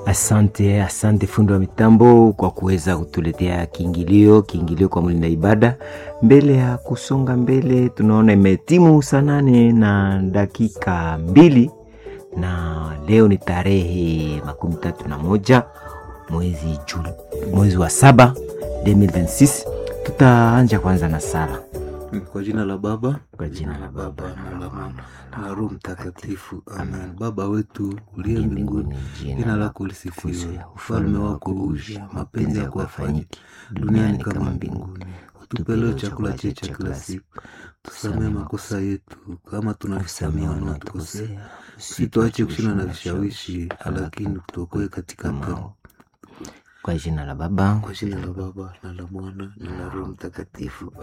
Asante, asante fundi wa mitambo kwa kuweza kutuletea kiingilio, kiingilio kwa mlinda ibada. Mbele ya kusonga mbele, tunaona imetimu saa nane na dakika mbili na leo ni tarehe makumi tatu na moja mwezi Juli, mwezi wa saba 2026. Tutaanja kwanza na sala Kwa jina la Baba kwa jina la Baba na la Mwana na la Roho Mtakatifu, amen. Baba wetu uliye mbinguni, jina lako lisifiwe, ufalme wako uje, mapenzi yako yafanyike duniani kama mbinguni. Utupe leo chakula chetu cha kila siku, tusamehe makosa yetu kama tunavyosamehe wanaotukosea, usituache kushinda na vishawishi, lakini tuokoe katika maovu. kwa jina la Baba Kwa jina la Baba na la Mwana na la Roho Mtakatifu.